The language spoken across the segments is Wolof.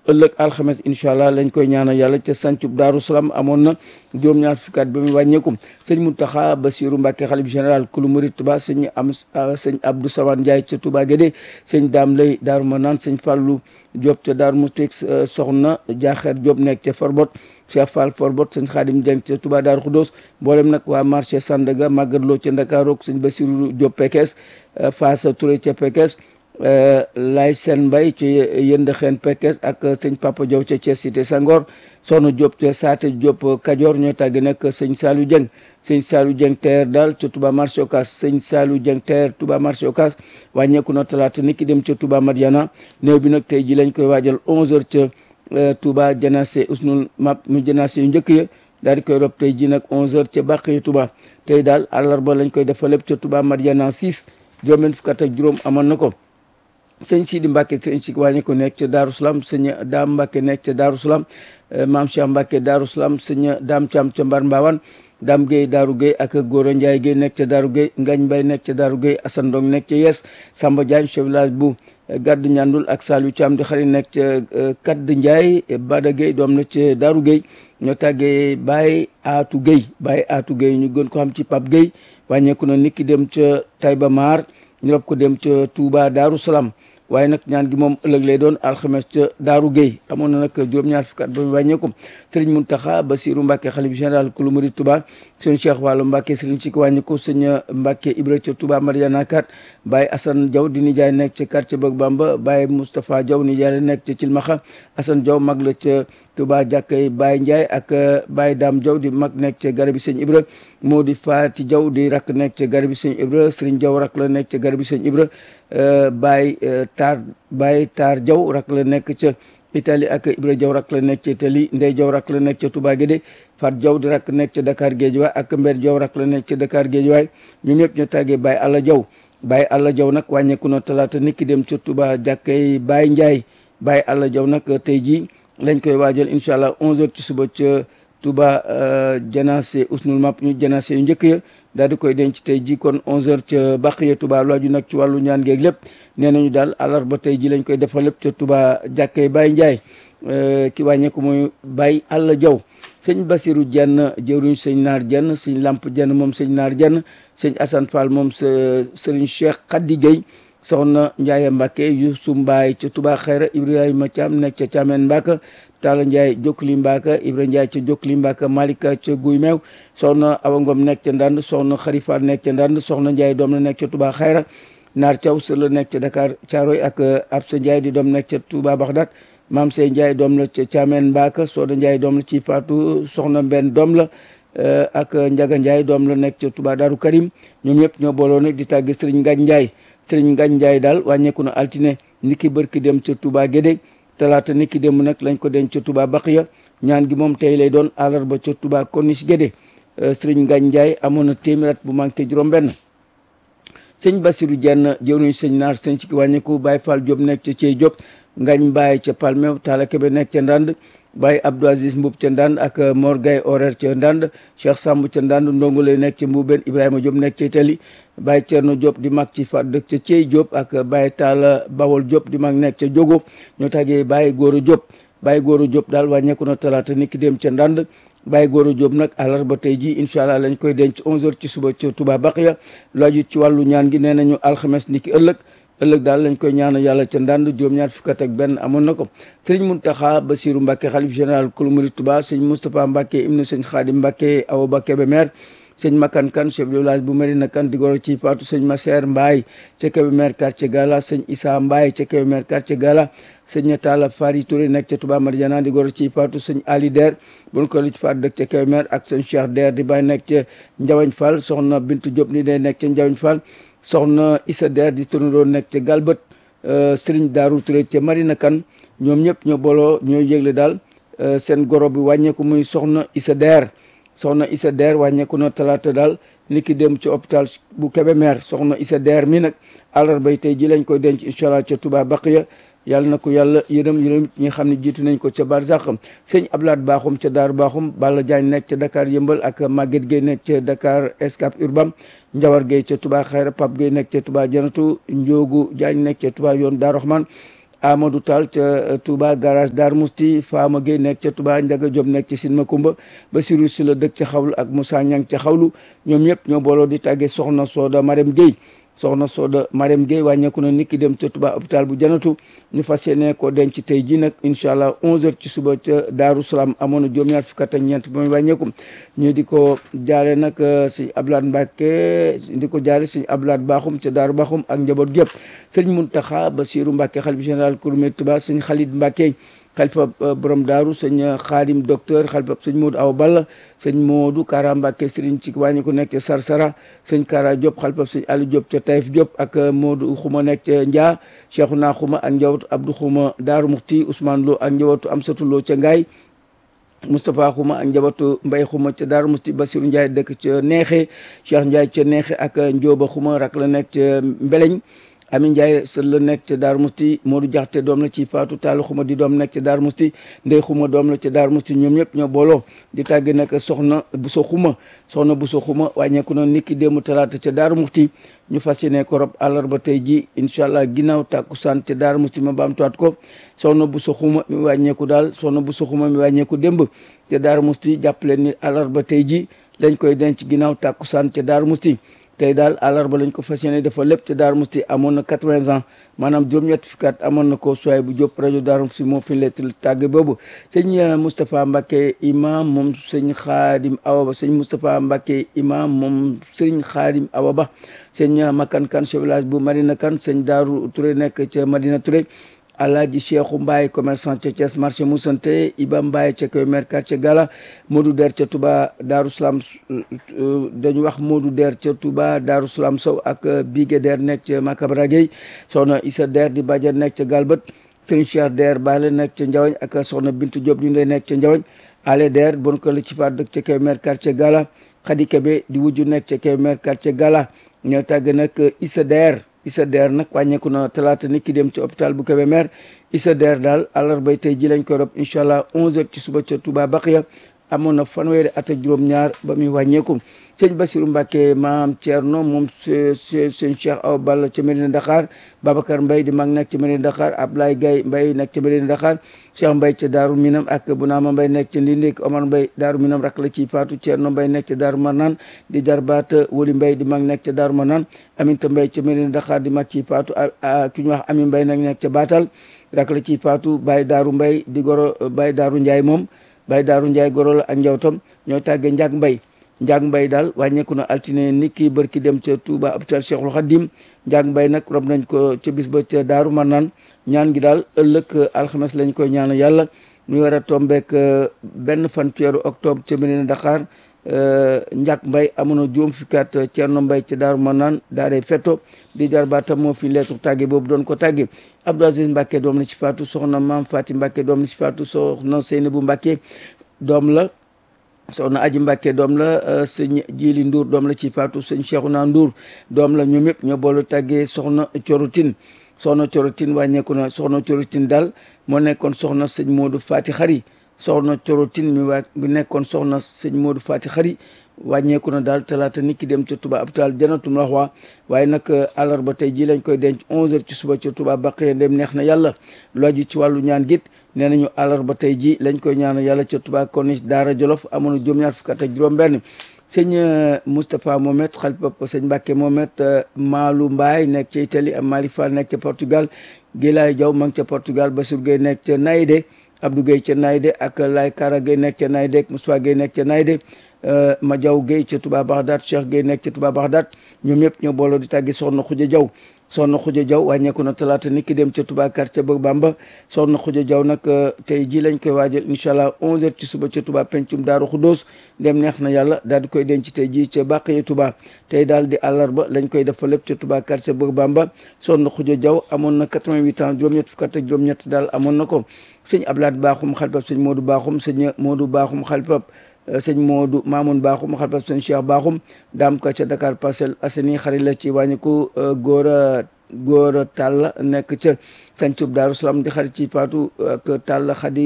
ëllëg alxames incha allah lañ koy ñaanal yàlla ca sancub daaru salaam amoon na juróom-ñaar fukkaat ba muy wàññeeku sëñ Muntaxa Basiru Mbàkke xalif général kulu murit Tuba sëñ am sëñ Abdou Sawan Ndiaye ca Touba Guédé sëñ Daam Lay Daaru Manaan sëñ Fàllu Diop ca Daaru Musti soxna Jaaxeer Diop nekk ca Forbot Cheikh Fall Forbot sëñ Xaadim Dieng ca Touba Daaru Xudoos mboolem nag waa marché Sandaga Magadlo ca Ndakaaru sëñ Basiru Diop Pekes Faasa Touré ca Pekes lay seen mbay ci yënd xeen Pekes ak sëñ Papa Diaw ca Thiès cité Sangor soxna Diop ca Saate Diop Kajoor ñoo tàgg nag sëñ Saliou Dieng sëñ Saliou Dieng teer daal ca Touba marché Ocass sëñ Saliou Dieng teer Touba marché Ocass wàññeeku na talaata ni ki dem ca Touba Madiana néew bi nag tey ji lañ koy waajal 11h ca Touba janase usnul map mu janase yu njëkk ya daal di koy rob tey ji nag 11h ca Bàqiyu Touba tey daal àllarba lañ koy defal lépp ca Touba Madiana 6 juróom-benn fukk ak juróom amoon na ko. sëñ Sidi Mbacke sëñ si wàññi ko nekk ca Darou Salaam sëñ Daam Mbacke nekk ca Darou Salaam maam Cheikh Mbacke Darou Salaam sëñ Daam Thiam ca Mbar Mbaawan Daam Gueye Darou Gueye ak Goro Ndiaye Gueye nekk ca Darou Gueye Ngañ Mbay nekk ca Darou Gueye Assane Ndong nekk ca Yes Samba Diagne chef village bu Gadd Ñandul ak Saliou Thiam di xarit nekk ca Kadd Ndiaye Bada Gueye doom na ca Darou Gueye ñoo tàggee Baye Atou Gueye Baye Atou Gueye ñu gën ko xam ci Pape Gueye wàññeeku na nit ki dem ca Taïba Mar ñu rob ko dem ca Touba Darou Salaam waaye nag ñaan gi moom ëllëg lay doon alxames ca Daaru Gueye amoon na nag juróom-ñaar fukki at ba mu wàññeeku sëriñ Muntaxa Basiru Mbàkke xalif général kulu murid Touba sëriñ Cheikh Wàllu Mbàkke sëriñ ci ko wàññeeku sëñ Mbàkke Ibra ca Touba Mariana kat Baye Assane Diaw di nijaay nekk ca quartier Bëgg Bamba Baye Moustapha Diaw nijaay la nekk ca Cilmaxa Assane Diaw mag la ca Touba jàkkay Baye Ndiaye ak Baye Dame Diaw di mag nekk ca garabi sëñ Ibra moo di Faati Diaw di rakk nekk ca garabi sëñ Ibra sëriñ Diaw rak la nekk ca garabi sëñ Ibra Baye Taar Baye Taar Diaw rak la nekk ca Italie ak Ibra Diaw rak la nekk ca Italie Ndey Diaw rak la nekk ca Touba Guédé Fat Diaw di rak nekk ca Dakar Guédiawaye ak Mber Diaw rak la nekk ca Dakar Guédiawaye ñoom ñëpp ñu tàggee Baye Alla Diaw Baye Alla Diaw nag wàññeeku na talaata nit ki dem ca Touba jàkkay Baye Ndiaye Baye Alla Diaw nag tey jii lañ koy waajal incha allah 11h ci suba ca Touba janaase usnul map ñu janaase yu njëkk ya daal di koy denc tey ji kon 11h ca Baqiya Touba lu aju nag ci wàllu ñaan geeg lépp nee nañu daal àllarba tey ji lañ koy defal lépp ca Touba jàkkee Baye Ndiaye ki wàññeeku mooy Baye Alla Diaw sëñ Basiru Jenn jëwriñ sëñ Naar Jenn sëñ Lamp Jenn moom sëñ Naar Jenn sëñ Assane Fall moom sa sëriñ Cheikh Khady Gueye soxna Ndiaye Mbacke Youssou Mbaye ca Touba Xayra Ibrahima Thiam nekk ca Thiamène Mbacke Talla Ndiaye Jokkuli Mbacke Ibra Ndiaye ca Jokkuli Mbacke Malika ca Guy Meew soxna Awa Ngom nekk ca Ndand soxna Xarifa nekk ca Ndand soxna Ndiaye doom la nekk ca Touba Xayra Naar Thiaw sër la nekk ca Dakar Thiaroy ak Absa Ndiaye di doom nekk ca Touba Baxdaat Maam Sey Ndiaye doom la ca Thiamène Mbacke Soda Ndiaye doom la ci Fatou soxna Mbenn doom la ak Njaga Ndiaye doom la nekk ca Touba Daaru Karim ñoom ñëpp ñoo booloo nag di tàgg Sëriñ Ngañ Ndiaye Sëriñ Ngañ Ndiaye daal wàññeeku na altine ni ki bërki dem ca Touba Guédé talaata ni ki dem nag lañ ko denc ca Touba Baqiya ñaan gi moom tey lay doon àllarba ca Touba Corniche Guédé Sëriñ Ngañ Ndiaye amoon na téeméer bu manqué juróom-benn sëñ Bassirou Dieng jëwriñ sëñ Naar sëñ ci wàññeeku Baye Fall Diop nekk ca Thiey Diop Ngañ Mbaye ca Palmew Talla Kebe nekk ca Ndand Baye Abdou Aziz Mboub ca Ndand ak Mor Gaye horaire ca Ndand Cheikh Samb ca Ndand Ndongole nekk ca Mboubeen Ibrahima Diop nekk ca Itali Baye Thierno Diop di mag ci fa dëkk ca Thiey Diop ak Baye Talla Bawol Diop di mag nekk ca Diogo ñoo tàggee Baye Goro Diop Baye Goro Diop daal wàññeeku na talaata ni ki dem ca Ndand Baye Goro Diop nag àllarba tey ji incha allah lañ koy denc 11h ci suba ca Touba Baqiya lu aju ci wàllu ñaan gi nee nañu alxames ni ki ëllëg ëllëg daal lañ koy ñaanal yàlla ca ndànd juróom-ñaar fukk ak benn amoon na ko sëriñ Muntaxa Basiru Mbàkke xalif général kulu murid Touba sëñ Moustapha Mbàkke ibnu sëñ Xaadim Mbàkke Awa Ba Kébémer sëñ Makan Kan chef de village bu Medina Kan di goro ci Faatu sëñ Maseer Mbaay ca Kébémer quartier Gala sëñ Issa Mbaay ca Kébémer quartier Gala sëñ Talla Fari Touré nekk ca Touba Mariana di goro ci Faatu sëñ Ali Der buñ ko li ci Faatu dëkk ca Kébémer ak sëñ Cheikh Der di bàyyi nekk ca Njawañ Fall soxna Bintu Diop ni day nekk ca Njawañ Fall soxna Issa Der di tonuroo nekk ca Galbët Sëriñ Daaru Touré ca Marina Kan ñoom ñëpp ñoo booloo ñoo yëgle daal seen goro bi wàññeeku muy soxna Issa Der soxna Issa Der wàññeeku na talaata daal ni ki dem ci hôpital bu Kébémer soxna Issa Der mi nag àllarbay tey ji lañ koy denc incha allah ca Touba Baqiya yàlla na ko yàlla yërëm yërëm ñi xam ne jiitu nañ ko ca Barzak sëñ Ablaat Baaxum ca Daaru Baaxum Balla Diagne nekk ca Dakar Yëmbal ak Maguette Gueye nekk ca Dakar Escape Urbam Njawar Gueye ca Touba Xayra Pape Gueye nekk ca Touba Janatu Njoogu Diagne nekk ca Touba yoon Daaru Rahman Amadou Tall ca Touba garage Dar Mousti Fama Gueye nekk ca Touba Ndiaga Diop nekk ci Sin Makumba Basirou si la dëkk ca xawlu ak Moussa Niang ca xawlu ñoom ñëpp ñoo booloo di tàggee soxna Soda Marème Gueye soxna Soda Marème Gueye wàññeeku na nit ki dem ca Touba hôpital bu janatu ñu fas yéene ko denc tey ji nag incha allah 11h ci suba ca Daaru Salaam amoon na juróom-ñaar fukk ak ñeent ba muy wàññeeku ñu di ko jaale nag si Abdoulaye Mbacke di ko jaale si Abdoulaye Bakhoum ca Daaru Bakhoum ak njaboot gépp sëñ Mountakha Bassirou Mbacke xalifa général Kouroumé Touba sëñ Khalid Mbacke xalifa borom daaru sëñ Xaadim docteur xalifa sëñ Modou Aw Balla sëñ Modou Kara Mbacke sëriñ ci wàññi ko nekk ca Sarsara sëñ Kara Diop xalifa sëñ Aliou Diop ca Taïf Diop ak Modou Xuma nekk ca Ndia Cheikhouna Xuma ak njabootu Abdou Xuma Daaru Muxti Ousmane Lo ak njabootu Amsatou Lo ca Ngaay Moustapha Xuma ak njabootu Mbay Xuma ca Daaru Muxti Basiru Ndiaye dëkk ca Neexe Cheikh Ndiaye ca Neexe ak Njóoba Xuma rak la nekk ca Mbeleñ Ami Ndiaye sër la nekk ca Daaru Musti Modou Jaxte doom la ci Faatu Taalu Xuma di doom nekk ca Daaru Musti Ndey Xuma doom la ca Daaru Musti ñoom ñëpp ñoo booloo di tàgge nag soxna Buso Xuma soxna Buso Xuma wàññeeku na niki démb talaata ca Daaru Musti ñu fas yéene ko rob àllarba tey ji incha allah ginnaaw tàkkusaan ca Daaru Musti ma baamtuwaat ko soxna Buso Xuma mi wàññeeku daal soxna Buso Xuma mi wàññeeku démb ca Daaru Musti jàpp leen ni àllarba tey ji lañ koy denc ginnaaw tàkkusaan ca Daaru Musti tey daal àllarba lañ ko fas yéene dafa lépp te Darou Mousti amoon na quatre-vingts ans maanaam juróom-ñett fukki at amoon na ko soay bu Diop rajo Darou Mousti moo fi lettre tàgg boobu sëñ Moustapha Mbacke imam moom sëñ Xaadim Awa Ba sëñ Moustapha Mbacke imam moom sëñ Xaadim Awa Ba sëñ Makan Kan chef village bu Madina Kan sëñ Daaru Touré nekk ca Madina Touré Alaaji Cheikhou Mbaye commerçant ca Thiès marché Moussante Iba Mbaye ca Kébémer quartier Gala Modou Der ca Touba Darou Salam dañu wax Modou Der ca Touba Darou Salam Sow ak Bigué Der nekk ca Makabra Gueye soxna Issa Der di Badiane nekk ca Galbët Serigne Cheikh Der Bale nekk ca Ndiawañ ak soxna Bintu Diop di lay nekk ca Ndiawañ Ale Der bon ko la ci faat dëkk ca Kébémer quartier Gala Khady Kébé di wujju nekk ca Kébémer quartier Gala ñoo tàgg nag Issa Der Issa Der nag wàññeeku na talaata nit ki dem ci hôpital bu Kébémer Issa Der daal àllarbay tey ji lañ ko rob incha allah 11h ci suba ca Touba Baxiya amoon na fanweeri at ak juróom-ñaar ba muy wàññeeku sëñ Bassirou Mbacke maam Thierno moom sëñ Cheikh Awa Balla ca Medina Dakar Babacar Mbaye di mag nekk ca Medina Dakar Ablaye Gaye Mbaye nekk ca Medina Dakar Cheikh Mbaye ca Daaru Minam ak Bunama Mbaye nekk ca Ndindik Omar Mbaye Daaru Minam rak la ci faatu Thierno Mbaye nekk ca Daaru Marnaan di jarbaat Woli Mbaye di mag nekk ca Daaru Marnaan Aminta Mbaye ca Medina Dakar di mag ci faatu ki ñu wax Ami Mbaye nag nekk ca Baatal rak la ci faatu Baye Daaru Mbaye di goro Baye Daaru Ndiaye moom Baye Daaru Ndiaye goro la ak njawtam ñoo tàggee Ndiak Mbaye Ndiak Mbaye daal wàññeeku na altine nit ki bërki dem ca Touba hôpital Cheikhul Khadim Ndiak Mbaye nag rob nañ ko ca bis ba ca Daaru Marnaan ñaan gi daal ëllëg alxames lañ koy ñaanal yàlla muy war a tombeek benn fan weeru octobre ca Medina Dakar Ndiak Mbaye amoon na juróom fukki at Thierno Mbaye ca Daaru Marnaan daa day fetto di jarbaatam moo fi lettre tàgge boobu doon ko tàgge Abdou Aziz Mbacke doom la ci faatu soxna Maam Fati Mbacke doom la ci faatu soxna Seynabou Mbacke doom la soxna Aji Mbacke doom la sëñ Jili Ndour doom la ci faatu sëñ Cheikhouna Ndour doom la ñoom ñëpp ñoo boolu tàggee soxna Corotin soxna Corotin wàññeeku na soxna Corotin daal moo nekkoon soxna sëñ Modou Fati Xari soxna Corotin mi waa bi nekkoon soxna sëñ Modou Fati Xari wàññeeku na daal talaata nit ki dem ca Touba hôpital Jannatul Mahwa waaye nag àllarba tey ji lañ koy denc 11h ci suba ca Touba Baqiya dem neex na yàlla lu aju ci wàllu ñaan git nee nañu àllarba tey ji lañ koy ñaan yàlla ca Touba Corniche Daara Jolof amoon na juróom-ñaar fukk ak juróom-benn sëñ Moustapha Mohamed xalifa sëñ Mbacke Mohamed Maalu Mbaay nekk ca Italie am Malick Fall nekk ca Portugal Gilaay Jaw ma ngi ca Portugal Bassir Gueye nekk ca Naydé Abdou Gueye ca Naydé ak Lay Kara Gueye nekk ca Naydé ak Moustapha Gueye nekk ca Naydé ma jaw Gueye ca Touba Bagdad Cheikh Gueye nekk ca Touba Bagdad ñoom ñëpp ñoo booloo di tàggi soxna Xuja Jaw soxna Xuja Jaw wàññeeku na talaata nit ki dem ca Touba quartier ba Bamba soxna Xuja Jaw nag tey ji lañ koy waajal incha allah 11h ci suba ca Touba pencum Daaru Xuddoos dem neex na yàlla daal di koy denc tey ji ca Bàqiya Touba tey daal di àllarba lañ koy def fa lépp ca Touba quartier ba Bamba soxna Xuja Jaw amoon na 88 ans juróom-ñett fukk ak juróom-ñett daal amoon na ko sëñ Ablaat Baaxum xalifab sëñ Moodu Baaxum sëñ Moodu Baaxum xalifab sëñ Modou Mamoun Bakhoum xalifab sëñ Cheikh Bakhoum daam ka ca Dakar Parcelles Assainies xarit la ci wàññiku góor a góor a tàll nekk ca sancub Daaru Salaam di xarit ci Faatu ak tàll xadi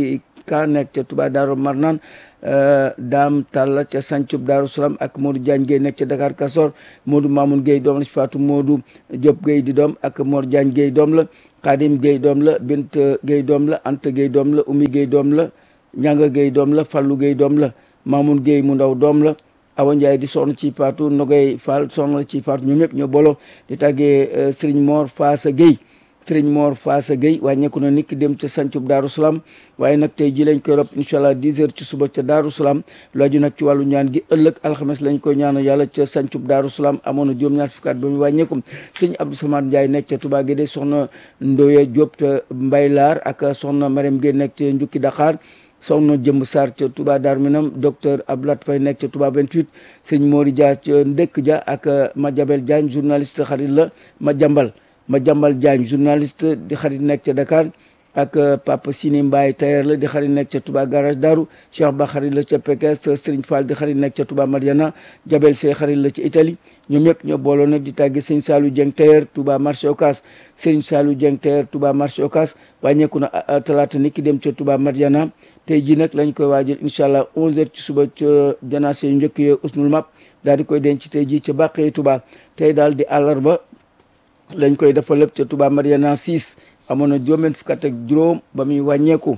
Ka nekk ca Touba Daaru Marnaan Daam Talla ca Sancub Daaru Salaam ak Modou Diagne Gueye nekk ca Dakar Kasor Modou Mamoun Gueye doom la ci Fatou Modou Diop Gueye di doom ak Mor Diagne Gueye doom la Khadim Gueye doom la Bint Gueye doom la Anta Gueye doom la Oumy Gueye doom la Ñanga Gueye doom la Fallou Gueye doom la Mamoun Gueye mu ndaw doom la Awa Ndiaye di soxna ci Fatou Nogay Fall soxna ci Fatou ñoom ñëpp ñoo bolo di tàggee Serigne Mor Faasa Gueye Serigne Mor Faasa Gueye wàññeeku na nit ki dem ca sancub Daaru Salaam waaye nag tey ji lañ koy rob incha allah 10 heures ci suba ca Daaru Salaam lu aju nag ci wàllu ñaan gi ëllëg alxames lañ koy ñaanal yàlla ca sancub Daaru Salaam amoon na juróom-ñaar fukki at ba mu wàññeeku sëñ Abdou Samad Ndiaye nekk ca Touba Guédé soxna Ndoye Diop te Mbaylaar ak soxna Mariam Gueye nekk ca Njukki Dakar soxna jëmb Sarr ca Touba Darou Minam docteur Abdoulaye Faye nekk ca Touba 28 sëñ Mori Dia ca Ndëkk Dia ak Madiabel Diagne journaliste xarit la ma jambal ma jambal Diagne journaliste di xarit nekk ca Dakar ak Papa Sini Mbaye tailleur la di xarit nekk ca Touba garage Darou Cheikh Ba xarit la ca Pekes Serigne Fall di xarit nekk ca Touba Mariana Jabel Sey xarit la ca Italie ñoom ñëpp ñoo booloo nag di tàgge sëñ Saliou Dieng tailleur Touba marché Ocass Serigne Saliou Dieng tailleur Touba marché Ocass wàññeeku na talaata ni ki dem ca Touba Mariana tey jii nag lañ koy waajal incha allah 11h ci suba ca janaase yu njëkk yee usnul map daal di koy denc tey jii ca bàqee Touba tey daal di àllarba lañ koy dafa lépp ca Touba Mariana 6 amoon na juróom fukk ak juróom ba muy wàññeeku.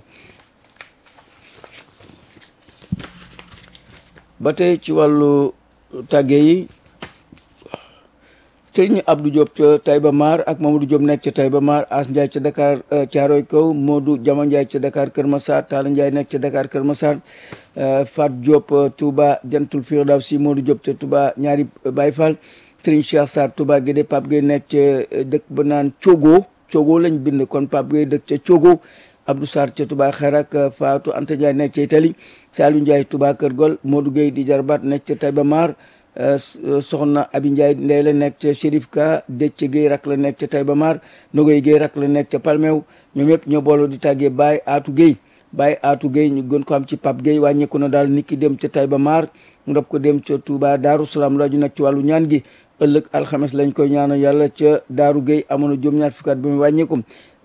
ba tey ci wàllu tàgge yi sëriñ Abdou Diop ca Taïba Mar ak Mamadou Diop nekk ca Taïba Mar As Ndiaye ca Dakar Thiaroy Kaw Modou Jama Ndiaye ca Dakar Kër Massar Talla Ndiaye nekk ca Dakar Kër Massar Fat Diop Touba Jantul Firdawsi Modou Diop ca Touba ñaari Baye Fall sëriñ Cheikh Sarr Touba Guédé Pape Gueye nekk ca dëkk ba naan Ciogo Ciogo lañ bind kon Pape Gueye dëkk ca Ciogo Abdou Sarr ca Touba Xeer ak Fatou Anta Ndiaye nekk ca Italie Saliou Ndiaye Touba Kër Gol Modou Gueye di jarbaat nekk ca Taïba Mar soxna Abi Ndiaye ndey la nekk ca Chérif Ka Déthié Gueye rak la nekk ca Taïba Mar Nogoy Gueye rak la nekk ca Palmew ñoom ñëpp ñoo booloo di tàggee Baye Atou Gueye Baye Atou Gueye ñu gën ko am ci Pape Gueye wàññeeku na daal nit ki dem ca Taïba Mar mu dab ko dem ca Touba Darou Salaam laaju nag ci wàllu ñaan gi ëllëg alxames lañ koy ñaanal yàlla ca Daaru Gueye amoon na juróom-ñaar fukki at ba mu wàññeeku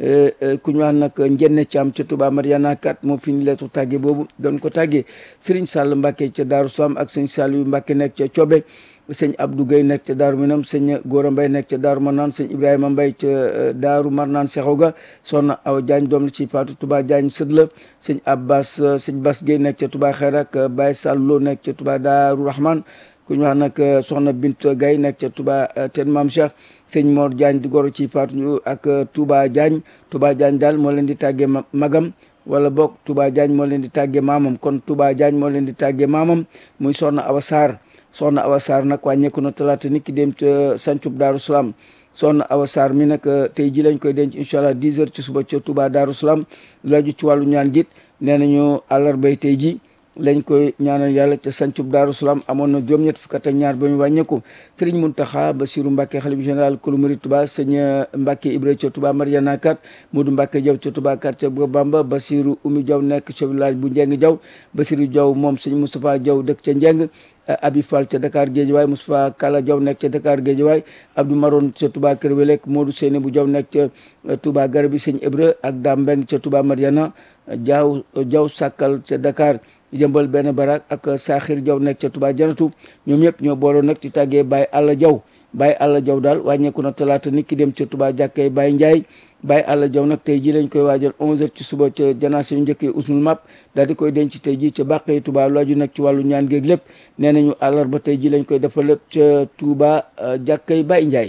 ku ñu wax nag njenne ci am ca Touba Mariana kat moo fi ni leetu tàgge boobu doon ko tàggee Serigne Sall Mbacke ca Daaru Salaam ak sëñ Saliou Mbacke nekk ca Cobe sëñ Abdou Gueye nekk ca Daaru Minam sëñ Gora Mbaye nekk ca Daaru Marnaan sëñ Ibrahima Mbaye ca Daaru Marnaan Sexaw ga soxna Awa Diagne doom la ci Fatou Touba Diagne sët la sëñ Abbas sëñ Bas Gueye nekk ca Touba Xeer ak Baye Sallo nekk ca Touba Daaru Rahman ku ñu wax nag soxna Bint Gaye nekk ca Touba ten Maam Cheikh sëñ Mor Diagne di goro ci Fatou ak Touba Diagne Touba Diagne daal moo leen di tàggee magam wala boog Touba Diagne moo leen di tàggee maamam kon Touba Diagne moo leen di tàggee maamam muy soxna Awa Sarr soxna Awa Sarr nag wàññeeku na talaata nit ki dem ca sancub Daaru Salaam soxna Awa Sarr mi nag tey ji lañ koy denc incha allah 10 heures ci suba ca Touba Daaru Salaam laaju ci wàllu ñaan git nee nañu àllarbay tey ji lañ koy ñaanal yàlla ca sancub Daaru Salaam amoon na juróom-ñett fukk ak ñaar ba ñu wàññeeku Serigne Mountakha Bassirou Mbacké xalif général kulu murid Touba sëñ Mbacké Ibra ca Touba Mariana kat Modou Mbacké Diaw ca Touba quartier bu Bamba Bassirou Oumy Diaw nekk ca village bu Njeng Diaw Bassirou Diaw moom sëñ Moustapha Diaw dëkk ca Njeng Abi Fall ca Dakar Guédiawaye Moustapha Kala Diaw nekk ca Dakar Guédiawaye Abdou Maron ca Touba Kër Welek Modou Seyni bu Diaw nekk ca Touba Garabi sëñ Ibra ak Dame Mbeng ca Touba Mariana Diaw Diaw Sakkal ca Dakar jëmbal benn barak ak Saxir Jaw nekk ca Touba Janatu ñoom ñëpp ñoo booloo nag di tàggee Baye Alla Jaw Baye Alla Jaw daal wàññeeku na talaata nit ki dem ca Touba jàkkee Baye Ndiaye Baye Alla Jaw nag tey ji lañ koy waajal 11h ci suba ca janaase yu njëkkee usnul map daal di koy denc tey ji ca bàqee Touba lu aju nag ci wàllu ñaan géeg lépp nee nañu àllarba tey ji lañ koy defal lépp ca Touba jàkkee Baye Ndiaye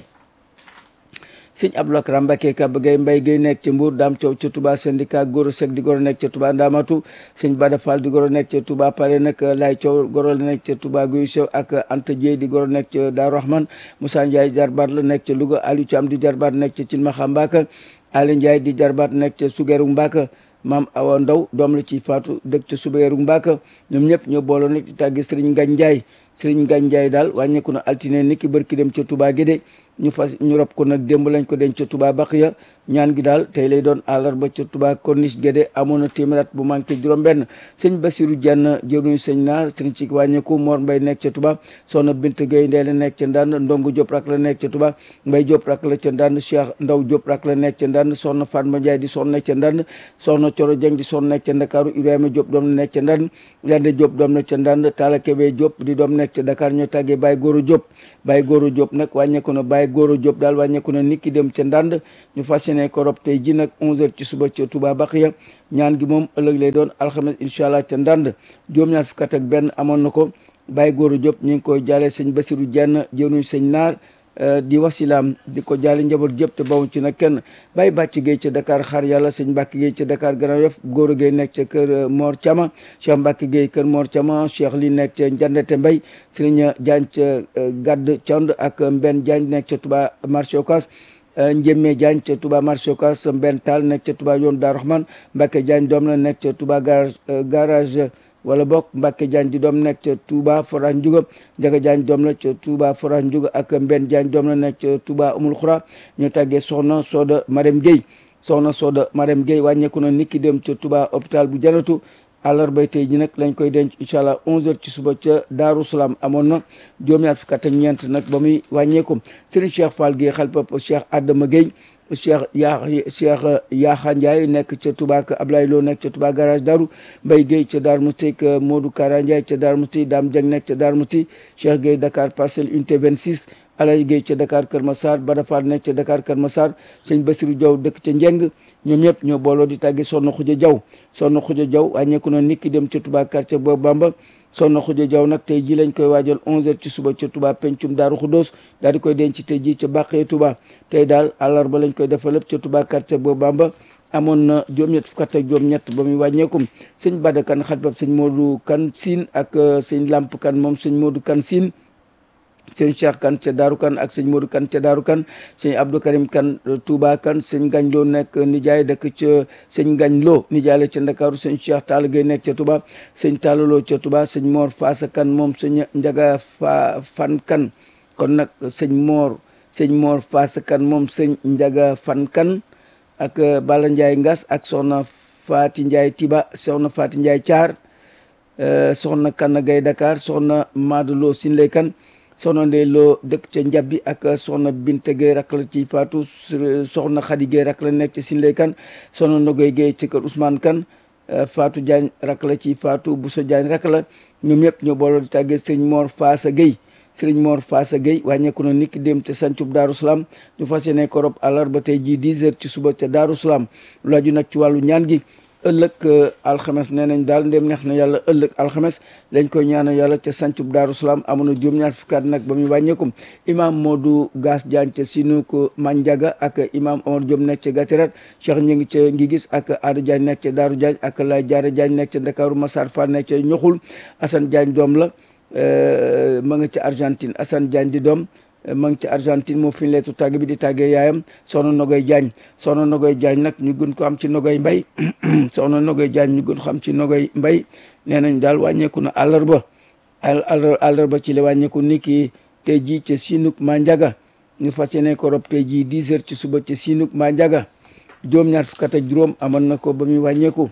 sëñ Abdou Lakram Mbacké Kaba Gueye Mbaye Gueye nekk ca Mbour Dame Thiaw ca Touba syndicat Goro Seck di goro nekk ca Touba Ndamatu sëñ Bada Fall di goro nekk ca Touba Pare nag Lay Thiaw goro la nekk ca Touba Guy Sew ak Anta Dieye di goro nekk ca Daaru Rahman Moussa Ndiaye jarbaat la nekk ca Louga Aliou Thiam di jarbaat nekk ca Cilmaxa Mbaka Ali Ndiaye di jarbaat nekk ca Sugeru Mbaka maam Awa Ndaw doom la ci Faatu dëkk ca Sugeru Mbaka ñoom ñëpp ñoo booloo nag di tàggi Sëriñ Ngagne Ndiaye Sëriñ Ngagne Ndiaye daal wàññeeku na altine niki bërki dem ca Touba Guédé ñu fas ñu rob ko nag démb lañ ko denc ca Touba Baqiya ñaan gi daal tey lay doon àllarba ca Touba Corniche Guédé amoon na téeméer bu manqué juróom-benn sëñ Bassirou Dieng jëruñu sëñ naar sëñ ci wàññeeku Mor Mbay nekk ca Touba soxna Bint Gueye Ndeye la nekk ca Ndande Ndongo Diop rak la nekk ca Touba Mbay Diop rak la ca Ndande Cheikh Ndaw Diop rak la nekk ca Ndande soxna Fatma Ndiaye di soxna nekk ca Ndande soxna Coro Dieng di soxna nekk ca Ndakaaru Ibrahima Diop doom la nekk ca Ndande Yande Diop doom nekk ca Ndande Talla Kébé Diop di doom nekk ca Dakar ñoo tàggee Baye Goro Diop Baye Goro Diop nag wàññeeku na Baye Goro Diop daal wàññeeku na nit ki dem ca Ndande ñu fas yéene ko rob tey ji nag 11h ci suba ca Touba Baqiya ñaan gi moom ëllëg lay doon alxames incha allah ca Ndande juróom-ñaar fukk ak benn amoon na ko Baye Goro Diop ñu ngi koy jaale sëñ Bassirou Dieng jëruñu sëñ naar di wasilaam di ko jaale njaboot jëpp te bawuñ ci nag kenn Baye Bàcc Gueye ca Dakar xaar yàlla sëñ Mbacke Gueye ca Dakar Grand Yoff Goro Gueye nekk ca kër Mor Thiama Cheikh Mbacke Gueye kër Mor Thiama Cheikh li nekk ca Njandete Mbay Serigne Diagne ca Gadd Thiand ak Mbenn Diagne nekk ca Touba marché Ocass Njémé Diagne ca Touba marché Ocass Mbenn Tall nekk ca Touba yoon Daaru Rahman Mbacke Diagne doom la nekk ca Touba garage garage wala bokk Mbacke Diagne di doom nekk ca Touba Forage Ndiouga Ndiaga Diagne doom la ca Touba Forage Ndiouga ak Mbenn Diagne doom la nekk ca Touba Umul Xura ñu tàggee soxna Soda Marème Gueye soxna Soda Marème Gueye wàññeeku na niki dem ca Touba hôpital bu Janatu àllarba tey ji nag lañ koy denc incha allah 11h ci suba ca Daaru Salaam amoon na juróom-ñaar fukk ak ñeent nag ba muy wàññeeku Serigne Cheikh Fall Gueye xalpa Cheikh Adama Gueye cheikh yaa cheikh Yaaxa Ndiaye nekk ca Touba ak Ablaye Lo nekk ca Touba garage Daru Mbaye Gueye ca Darou Mousti ak Modou Kara Ndiaye ca Darou Mousti Dame Dieng nekk ca Darou Mousti Cheikh Gueye Dakar parcelle unité 26 Alaye Gueye ca Dakar Kër Massar Bada Fall nekk ca Dakar Kër Massar sëñ Bassirou Diaw dëkk ca Njeng ñoom ñëpp ñoo booloo di tàgge Soxna Xuja Diaw Soxna Xuja Diaw wàññeeku na nit ki dem ca Touba quartier boobu Bamba Soxna Xuja Diaw nag tey ji lañ koy waajal 11h ci suba ca Touba pencum Daaru Xuddoos daal di koy denc tey ji ca Bàqee Touba tey daal àllarba lañ koy defal lépp ca Touba quartier boobu Bamba amoon na juróom-ñett fukk ak juróom-ñett ba muy wàññeekum sëñ Bada Kan xatbab sëñ Modou Kan Siin ak sëñ Lamp Kan moom sëñ Modou Kan Siin sëñ Cheikh Kan ca Daaru Kan ak sëñ Modou Kan ca Daaru Kan sëñ Abdou Karim Kan Touba Kan sëñ Gañ Lo nekk nijaay dëkk ca sëñ Gañ Lo nijaay la ca Ndakaaru sëñ Cheikh Tall Gueye nekk ca Touba sëñ Tallo ca Touba sëñ Mor Faasa Kan moom sëñ Njaga fa Fan Kan kon nag sëñ Mor sëñ Mor Faasa Kan moom sëñ Njaga Fan Kan ak Bala Ndiaye Ngas ak soxna Faati Ndiaye Tiba soxna Faati Ndiaye Thiar soxna Kan Gaye Dakar soxna Madou Lo Sinlay Kan soxna Ndey Lo dëkk ca Njabbi ak soxna Binte Gueye rak la ci Faatu soxna Xadi Gueye rak la nekk ca Sinlay Kan soxna Nogoy Gueye ci kër Ousmane Kan Faatu Diagne rak la ci Faatu Bousso Diagne rak la ñoom ñëpp ñoo booloo di tàggee sëñ Mor Faasa Gueye sëriñ Mor Faasa Gueye wàññeeku na niki dem te sancub Daaru Salaam ñu fas yéene ko rob àllarba tey jii 10 heures ci suba ca Daaru Salaam lu aju nag ci wàllu ñaan gi ëllëg alxames nee nañ daal ndem neex na yàlla ëllëg alxames lañ koy ñaanal yàlla ca sancub Daaru Salaam amoon na juróom-ñaar fukkaat nag ba muy wàññeekum imam Modou Gass Diagne ca Sinuko Mandiaga ak imam Omar Diop nekk ca Gatirat Cheikh ñu ngi ca ngi gis ak Ada Diagne nekk ca Daaru Diagne ak Lay Jaara Diagne nekk ca Ndakaaru Massar Fall nekk ca Ñoxul Assane Diagne doom la ma nga ca Argentine Assane Diagne di doom ma ngi ca Argentine moo fi leetu tàgg bi di tàggee yaayam soxna Nogoy Diagne soxna Nogoy Diagne nag ñu gën ko am ci Nogoy Mbay soxna Nogoy Diagne ñu gën ko am ci Nogoy Mbay nee nañ daal wàññeeku na àllarba àllarba ci la wàññeeku ni ki tey jii ca Sinuk Mandiaga ñu fas yéene ko rob tey jii 10 heures ci suba ca Sinuk Mandiaga juróom-ñaar fukk ak juróom amoon na ko ba muy wàññeeku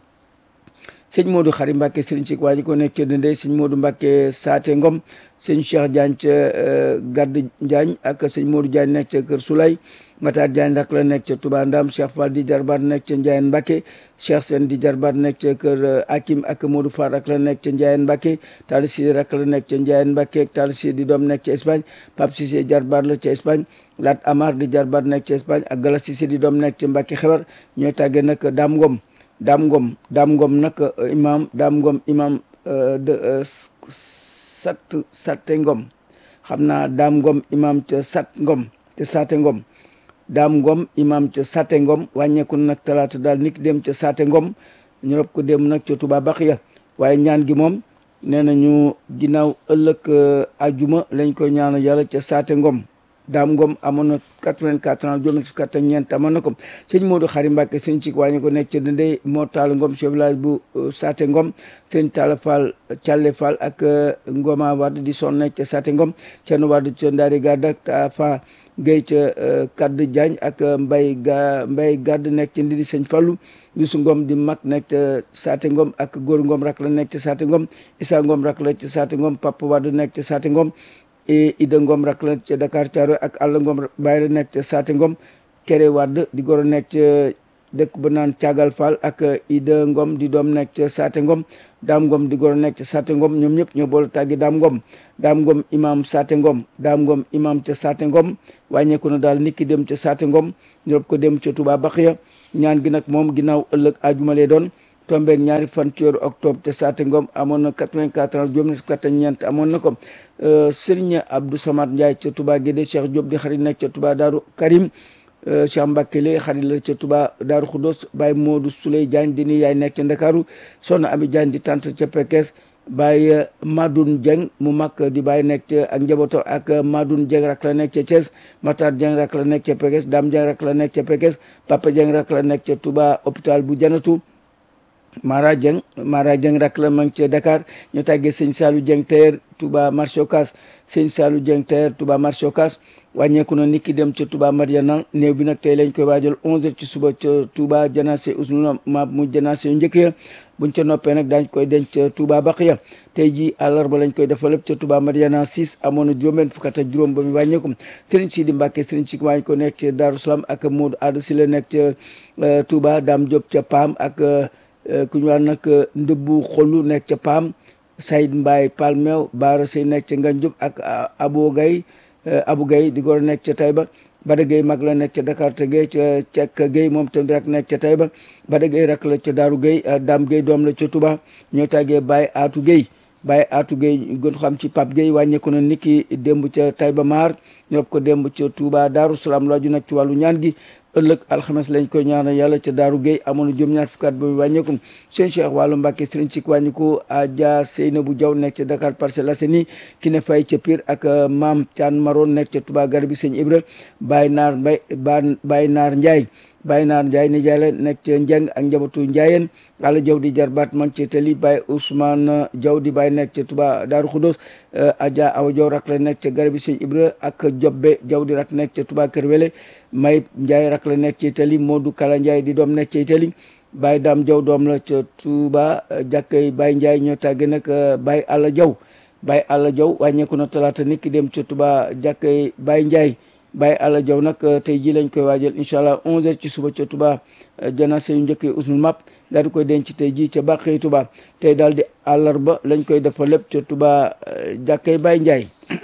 sëñ Modou Xari Mbacke sëriñ ci waa ji ko nekk ca Dendey sëñ Modou Mbacke Saate Ngom sëñ Cheikh Diagne ca Gadd Diagne ak sëñ Modou Diagne nekk ca Kër Soulay Matar Diagne rak la nekk ca Touba Ndam Cheikh Fall di jarbaat nekk ca Ndiayeen Mbacke Cheikh Sène di jarbaat nekk ca Kër Hakim ak Modou Fall rak la nekk ca Ndiayeen Mbacke Talla Cissé rak la nekk ca Ndiayeen Mbacke Talla Cissé di doom nekk ca Espagne Pape Cissé jarbaat la ca Espagne Lat Amar di jarbaat nekk ca Espagne ak Gala Cissé di doom nekk ca Mbacke xewar ñooy tàggee nag Dame Ngom daam ngom daam ngom nag imam daam ngom imam de sat satte ngom xam naa daam ngom imam ca sat ngom te saate ngom daam ngom imam ca satte ngom wàññeeku nag talaata daal nit dem ca saate ngom ñu rob ko dem nag ca Touba Baxiya waaye ñaan gi moom nee nañu ginnaaw ëllëg ajuma lañ koy ñaanal yàlla ca saate ngom Daam Ngom amoon na 84 ans juróom fukk ak ñeent amoon na ko sëñ Modou Xari Mbàkke sëñ ci wàññi ko nekk ca Dendey moo Taal Ngom chef village bu Saate Ngom sëñ Talla Fall Thialé Fall ak Ngoma Wade di son nekk ca Saate Ngom Thierno Wade ca Ndaari Gadd ak Tafa Guèye ca Kaddu Diagne ak Mbay ga Mbay Gadd nekk ca Ndidi sëñ Fallu Youssou Ngom di mag nekk ca Saate Ngom ak Góor Ngom rak la nekk ca Saate Ngom Issa Ngom rak la ca Saate Ngom Papa Wade nekk ca Saate Ngom Ida Ngom rak la ca Dakar Thiaroye ak Alla Ngom bàyyi la nekk ca Saate Ngom Kéré Wade di goro nekk ca dëkk ba naan Caagal Fall ak Ida Ngom di doom nekk ca Saate Ngom Daam Ngom di goro nekk ca Saate Ngom ñoom ñëpp ñoo boole tàggi Daam Ngom Daam Ngom imam Saate Ngom Daam Ngom imam ca Saate Ngom wàññeeku na daal niki dem ca Saate Ngom ñu rob ko dem ca Touba Baxiya ñaan gi nag moom ginnaaw ëllëg ajuma lay doon tombeeg ñaari fan ci weeru octobre te Saate Ngom amoon na 84 ans juróom fukk ak ñeent amoon na ko Serigne Abdou Samad Ndiaye ca Touba Guédé Cheikh Diop di xarit nekk ca Touba Daaru Karim Cheikh Mbacke lay xarit la ca Touba Daaru Khoudoss Baye Modou Souley Diagne di ni yaay nekk ca Ndakaaru Soxna Ami Diagne di tante ca Pekes Baye Madoun Dieng mu mag di Baye nekk ca ak njabooto ak Madoun Dieng rak la nekk ca Thiès Matar Dieng rak la nekk ca Pekes Dame Dieng rak la nekk ca Pekes Papa Dieng rak la nekk ca Touba hôpital bu Janatu Mara Dieng Mara Dieng rak la mang ca Dakar ñu tàggee sëñ Saalu Dieng teer Touba marché Ocass sëñ Saalu Dieng teer Touba marché Ocass wàññeeku na nit ki dem ca Touba Mariana néew bi nag tey lañ koy waajal 11h ci suba ca Touba janaase usnuna ma mu janaase yu njëkk ya buñ ca noppee nag daañ koy denc ca Touba Baxiya tey ji àllarba lañ koy defal lépp ca Touba Mariana 6 amoon na juróom-benn fukk ak juróom ba mu wàññeeku Serigne Sidi Mbacke Serigne Sidi waañ ko nekk ca Darou Salam ak Modou Adou si la nekk ca Touba Dame Diop ca Pam ak ku ñu wax nag ndëbbu xolu nekk ca Pam Saïd Mbaye Palmew Baara Sey nekk ca Nganjub ak Abo Gaye Abu Gaye di gor nekk ca Taïba Bada Gaye mag la nekk ca Dakar te Gaye ca Cekk Gaye moom tamit rek nekk ca Taïba Bada Gaye rak la ca Daaru Gaye Dame Gaye doom la ca Touba ñoo tàggee Baye Atou Gaye Baye Atou Gaye gën xam ci Pape Gaye wàññeeku na niki démb ca Taïba Maar ñu rob ko démb ca Touba Daaru Salaam laaju nag ci wàllu ñaan gi ëllëg alxames lañ koy ñaanal yàlla ca Daaru Gueye amoon na juróom ñaar fukkaat ba mu wàññeeku sëñ Cheikh wàllu Mbàkke sëriñ ci wàññiku Adja Seynabou Diaw nekk ca Dakar Parcelles Assainies ki ne fay ca Pire ak Maam Thian Maron nekk ca Touba Garbi sëñ Ibra Baye Naar Mbay Baye Naar Ndiaye Baye Naar Ndiaye nijaay la nekk ca Njeng ak njabootu Ndiayeen Alla Diaw di jarbaat man ca Tali Baye Ousmane Diaw di Baye nekk ca Touba Daaru Khoudoss Adja Awa Diaw rak la nekk ca Garbi sëñ Ibra ak Jobbe Diaw di rak nekk ca Touba Kër Wele May Ndiaye rak la nekk ci Itali Modou Kala Ndiaye di doom nekk ci Itali Baye Dame Diaw doom la ca Touba jàkkay Baye Ndiaye ñoo tàgge nag Baye Alla Diaw Baye Alla Diaw wàññeeku na talaata nit ki dem ca Touba jàkkay Baye Ndiaye Baye Alla Diaw nag tey jii lañ koy waajal incha allah 11h ci suba ca Touba janaase yu njëkkee usnul map daal di koy denc tey jii ca Bàqee Touba tey daal di àllarba lañ koy defal lépp ca Touba jàkkay Baye Ndiaye.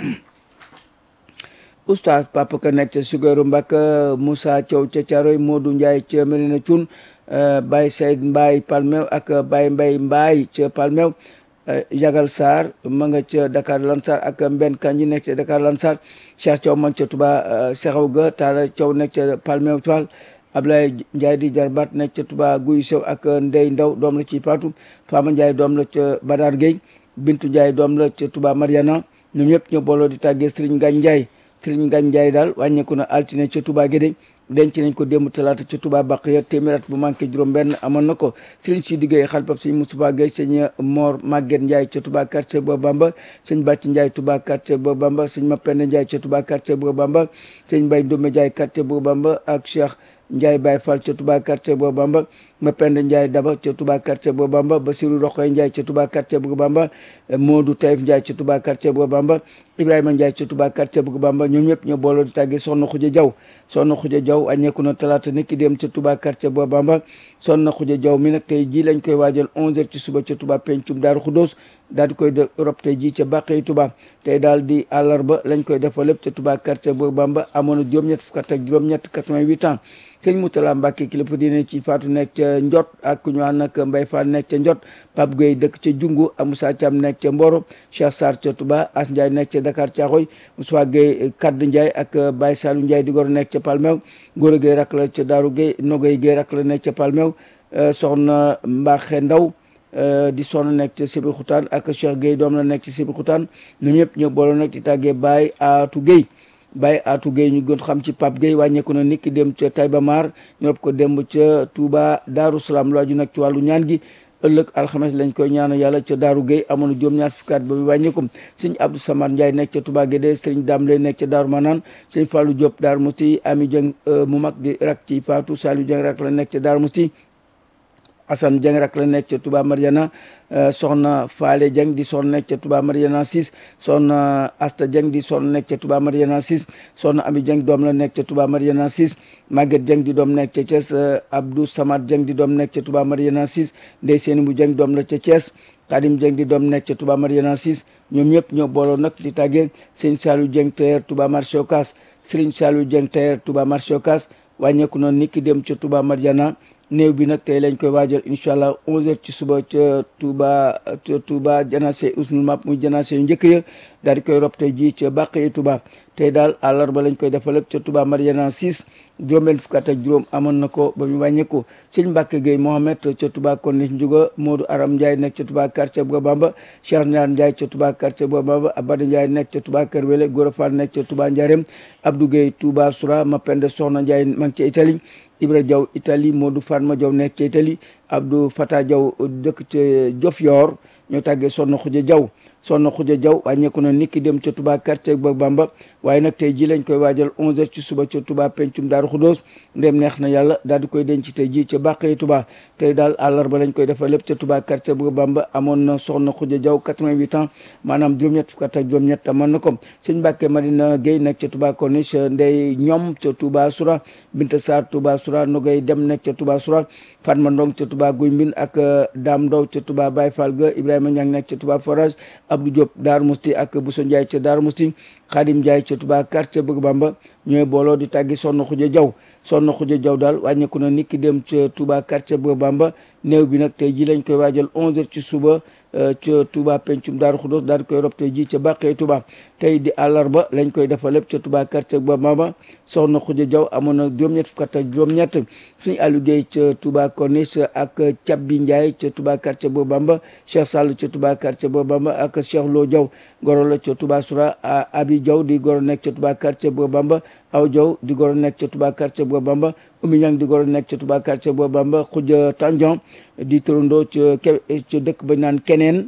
oustaz papa ka nekk ca Sugeeru Mbàkke Moussa Thiaw ca Thiaroy Modou Ndiaye ca Medina Thioune Baye Seyd Mbaye Palmew ak Baye Mbaye Mbaye ca Palmew Jagal Sarr ma nga ca Dakar Lansar ak Mbenn Kanji nekk ca Dakar Lansar Cheikh Thiaw man ca Touba Sexaw ga Talla Thiaw nekk ca Palmew Toile Ablaye Ndiaye di jarbaat nekk ca Touba Guy Sow ak Ndey Ndaw doom la ci Paatu Fama Ndiaye doom la ca Badar Gueye Bintu Ndiaye doom la ca Touba Mariana ñoom ñëpp ñoo booloo di tàggee Serigne Ngagne Ndiaye Sëriñ Ngagne Ndiaye daal wàññeeku na altine ca Touba Guédé denc nañ ko démb talaata ca Touba Baqiya téeméer at bu manqué juróom benn amoon na ko sëriñ si diggéey xalpab sëñ Moustapha Gueye sëñ Mor Maguette Ndiaye ca Touba quartier Bo Bamba sëñ Bàcc Ndiaye Touba quartier Bo Bamba sëñ Mapenda Ndiaye ca Touba quartier Bo Bamba sëñ Mbaye Ndoumé Ndiaye quartier Bo Bamba ak Cheikh Ndiaye Baye Fall ca Touba quartier Bo Bamba Mapenda Ndiaye Daba ca Touba quartier Bo Bamba Basirou Rokhaya Ndiaye ca Touba quartier Bo Bamba Modou Taïf Ndiaye ca Touba quartier Bo Bamba Ibrahima Ndiaye ca Touba quartier Bo Bamba ñoom ñëpp ñoo booloo di tàggee Soxna Xuja Jaw Soxna Xuja Jaw añeeku na talaata nit ki dem ca Touba quartier Bo Bamba Soxna Xuja Jaw mi nag tey jii lañ koy waajal 11h ci suba ca Touba pencum Daaru Xudóos daal di koy def Europe tey jii ca Bàqey Touba tey daal di àllarba lañ koy defal lépp ca Touba quartier Bo Bamba amoon na juróom-ñett fukk ak juróom-ñett 88 ans sëñ Moutala Mbacke kilifa diine ci faatu nekk ca Njot ak ku ñu wax nag Mbaye Fall nekk ca Njot Pape Gueye dëkk ca Jungu ak Moussa Thiam nekk ca Mboro Cheikh Sarr ca Touba As Ndiaye nekk ca Dakar Thiaroye Moussa Gueye Kadd Ndiaye ak Baye Salou Ndiaye di gor nekk ca Palmew Gora Gueye rak la ca Daaru Gueye Nogoy Gueye rak la nekk ca Palmew soxna Mbaxe Ndaw di sonn nekk ca Sibi Xutaan ak Cheikh Gueye doom la nekk ci Sibi Xutaan ñoom ñëpp ñoo booloo nag di tàggee Baye Atou Gueye Baye Atou Gueye ñu gën xam ci Pape Gueye wàññeeku na niki dem ca Taïba Mar ñu rob ko démb ca Touba Darou Salaam lu aju nag ci wàllu ñaan gi ëllëg alxames lañ koy ñaanal yàlla ca Daaru Gueye amoon na juróom-ñaar fukki at ba mu wàññeeku sëñ Abdou Samad Ndiaye nekk ca Touba Guédé sëñ Dame lay nekk ca Daaru Manaan sëñ Fallou Diop Daaru Musti Ami Dieng mu mag di rak ci Fatou Saliou Dieng rak la nekk ca Daaru Musti Assane Dieng rak la nekk ca Touba Mariana soxna Faale Dieng di soxna nekk ca Touba Mariana 6 soxna Asta Dieng di soxna nekk ca Touba Mariana 6 soxna Ami Dieng doom la nekk ca Touba Mariana 6 Maguette Dieng di doom nekk ca Thiès Abdou Samad Dieng di doom nekk ca Touba Mariana 6 Ndey Seeni bu Dieng doom la ca Thiès Khadim Dieng di doom nekk ca Touba Mariana 6 ñoom ñëpp ñoo booloo nag di tàggee sëñ Saliou Dieng Tailleur Touba marché Ocass Serigne Saliou Dieng Tailleur Touba marché Ocass wàññeeku noonu nit ki dem ca Touba Mariana néew bi nag tey lañ koy waajal incha allah 11h ci suba ca Touba ca Touba janaase usnul map muy janaase yu njëkk ya daal di koy rob tey jii ca Bàqee Touba tey daal àllarba lañ koy defal lépp ca Touba Mariana 6 juróom-benn fukk ak juróom amoon na ko ba mu wàññeeku sëñ Mbacke Gueye Mohamed ca Touba Konis Ndiouga Modou Aram Ndiaye nekk ca Touba quartier Bwa Bamba Cheikh Ndiar Ndiaye ca Touba quartier Bwa Bamba Abada Ndiaye nekk ca Touba Kër Wele Gora Fall nekk ca Touba Ndiarème Abdou Gueye Touba Soura Mapende Soxna Ndiaye ma ngi ca Italie Ibra Diaw Italie Modou Fatma Diaw nekk ca Italie Abdou Fata Diaw dëkk ca Diofior ñoo tàggee Soxna Xuja Diaw Soxna Xuja Diaw wàññeeku na niki dem ca Touba quartier ba Bamba waaye nag tey ji lañ koy waajal 11h ci suba ca Touba pencum Daaru Xudoos ndem neex na yàlla daal di koy denc tey ji ca Bàqee Touba tey daal àllarba lañ koy defal lépp ca Touba quartier ba Bamba amoon na Soxna Xuja Diaw 88 ans maanaam juróom-ñett fukk ak juróom-ñett amoon na ko sëñ Mbàkke Madina Gueye nekk ca Touba Corniche Ndey ñoom ca Touba Soura Binta Sarr Touba Soura Nogay Dem nekk ca Touba Soura Fatma Ndong ca Touba Guy Mbin ak Dame Ndaw ca Touba Baye Fall ga Ibrahima Niang nekk ca Touba Forage Abdou Diop Daaru Musti ak Bousso Ndiaye ca Daaru Musti Khadim Ndiaye ca Touba quartier Bëgg Bamba ñooy booloo di tàggi Soxna Xuja Jaw Soxna Xuja Jaw daal wàññeeku na nit ki dem ca Touba quartier Bëgg Bamba néew bi nag tey ji lañ koy waajal 11h ci suba ca Touba pencum Daaru Xudoos daal di koy rob tey ji ca Bàqee Touba tey di àllarba lañ koy defal lépp ca Touba quartier Bëgg Bamba Soxna Xuja Jaw amoon na juróom-ñett fukk ak juróom-ñett suñu Aliou Gueye ca Touba Corniche ak Cabbi Ndiaye ca Touba quartier Bëgg Bamba Cheikh Sall ca Touba quartier Bëgg Bamba ak Cheikh Lo Diaw goro la ca Touba Soura Abi Diaw di goro nekk ca Touba quartier Bëgg Bamba aw Diaw di goro nekk ca Touba quartier Bëgg Bamba Oumy Niang di goro nekk ca Touba quartier Bëgg Bamba Khoudia Tandian di turandoo ca ca dëkk ba naan keneen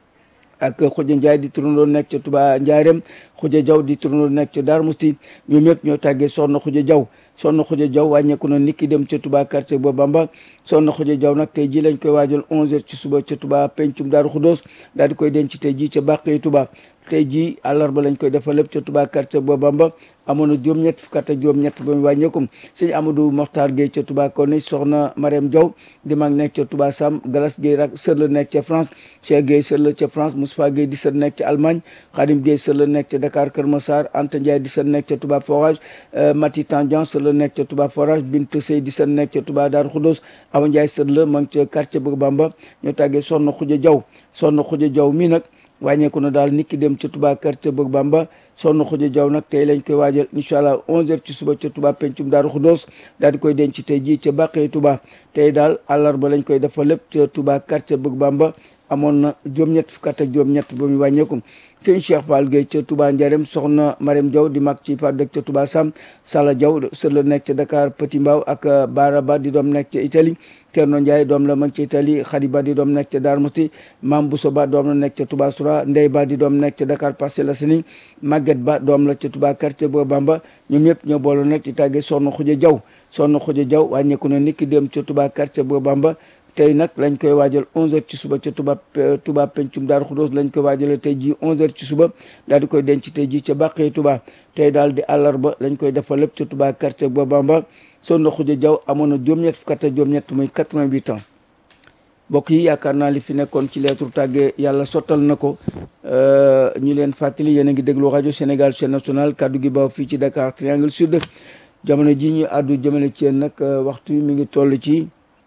ak Khoudia Ndiaye di turandoo nekk ca Touba Ndiarème Khoudia Diaw di turandoo nekk ca Darou Mousti ñoom ñëpp ñoo tàggee Soxna Khoudia Diaw Soxna Khoudia Diaw wàññeeku na nit ki dem ca Touba quartier Bëgg Bamba Soxna Khoudia Diaw nag tey ji lañ koy waajal 11h ci suba ca Touba pencum Daaru Xudoos daal di koy denc tey ji ca Bàqee Touba tey jii àllarba lañ koy defal lépp ca Touba quartier Bëgg Bamba amoon na juróom-ñett fukk ak juróom-ñett ba mu wàññeeku sëñ Amadou Mokhtar Gueye ca Touba Corniche soxna Mariam Diaw di mag nekk ca Touba Sam Galas Gueye rak sër la nekk ca France Cheikh Gueye sër la ca France Moustapha Gueye di sër nekk ca Allemagne Khadim Gueye sër la nekk ca Dakar Kër Massar Anta Ndiaye di sër nekk ca Touba Forage Mati Tandian sër la nekk ca Touba Forage Bint Sey di sër nekk ca Touba Darou Khoudoss Awa Ndiaye sër la ma ngi ca quartier Bëgg Bamba ñoo tàggee soxna Khoudia Diaw soxna Khoudia Diaw mii nag wàññeeku na daal nit ki dem ca Touba quartier Bëgg Bamba Soxna Khoudia Diaw nag tey lañ koy waajal incha allah 11h ci suba ca Touba pencum Daaru Xudoos daal di koy denc tey jii ca Bàqee Touba tey daal àllarba lañ koy defal lépp ca Touba quartier Bëgg Bamba amoon na juróom-ñett fukk ak juróom-ñett ba muy wàññeeku sëñ Cheikh Fall Gueye ca Touba Ndiarème soxna Marème Diaw di mag ci par dëkk ca Touba Sam Sala Diaw sër la nekk ca Dakar Petit Mbao ak Baraba di doom nekk ca Italie Thierno Ndiaye doom la mag ca Italie Khady Ba di doom nekk ca Darou Mousti Mame Bousso Ba doom la nekk ca Touba Soura Ndey Ba di doom nekk ca Dakar Parcelles Assainies Maguette Ba doom la ca Touba quartier Bëgg Bamba ñoom ñëpp ñoo boole nag ci tàggee Soxna Khoudia Diaw Soxna Khoudia Diaw wàññeeku na nit ki dem ca Touba quartier Bëgg Bamba tey nag lañ koy waajal 11h ci suba ca Touba Touba pencum Daaru Xudoos lañ koy waajale tey jii 11h ci suba daal di koy denc tey jii ca Bàqee Touba tey daal di àllarba lañ koy defal lépp ca Touba quartier Bëgg Bamba Soxna Khoudia Diaw amoon na juróom-ñett fukk ak juróom-ñett muy 88 ans mbokk yi yaakaar naa li fi nekkoon ci lettre tàgge yàlla sottal na ko ñu leen fàttali yéen a ngi déglu rajo Sénégal chaîne nationale kaddu gi baaw fii ci Dakar Triangle Sud jamono ji ñu àddu jëmale ci yéen nag waxtu mi ngi toll ci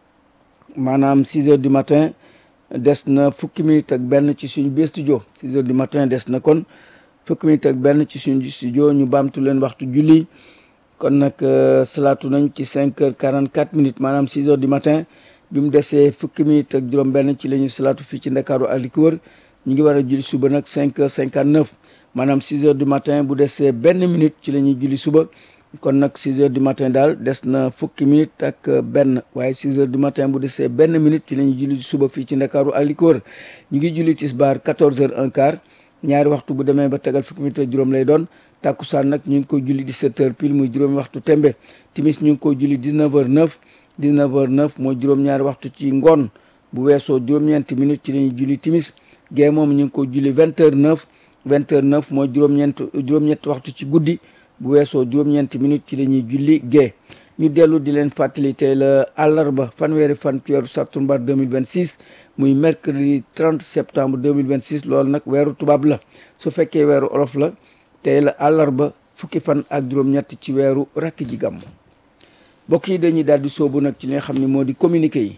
maanaam 6 heures du matin des na fukki minutes ak benn ci suñu biir studio 6 heures du matin des na kon fukki minutes ak benn ci suñu studio ñu baamtu leen waxtu julli kon nag salaatu nañ ci 5 heures 44 minutes maanaam 6 heures du matin bi mu desee fukki minutes ak juróom benn ci la ñu salaatu fii ci Ndakaaru ak li ko wër ñu ngi war a julli suba nag 5 heures 59 maanaam 6 heures du matin bu desee benn minute ci la ñuy julli suba kon nag 6 heures du matin daal des na fukki minute ak benn waaye 6 heures du matin bu desee benn minute ci la ñuy julli suba fii ci ndakaaru ak li ko wër ñu ngi julli tisbaar 14 heures un quart ñaari waxtu bu demee ba tegal fukki minute ak juróom lay doon tàkkusaan nag ñu ngi koy julli 17 heures pile muy juróomi waxtu tembe timis ñu ngi koy julli 19 heures 9 19 heures 9 mooy juróom-ñaari waxtu ci ngoon bu weesoo juróom-ñeenti minute ci la ñuy julli timis gee moom ñu ngi koy julli 20 heures 9 20 heures 9 mooy juróom-ñeent juróom-ñetti waxtu ci guddi bu weesoo juróom-ñeenti minute ci la ñuy julli gee ñu dellu di leen fàttali tey la àllarba fanweeri fan ci weeru sattumbar 2026 muy mercredi 30 septembre 2026 loolu nag weeru tubaab la su fekkee weeru olof la tey la àllarba fukki fan ak juróom-ñett ci weeru rakk ji gàmm mbokk yi dañuy daal di soobu nag ci li nga xam ne moo di communiqué yi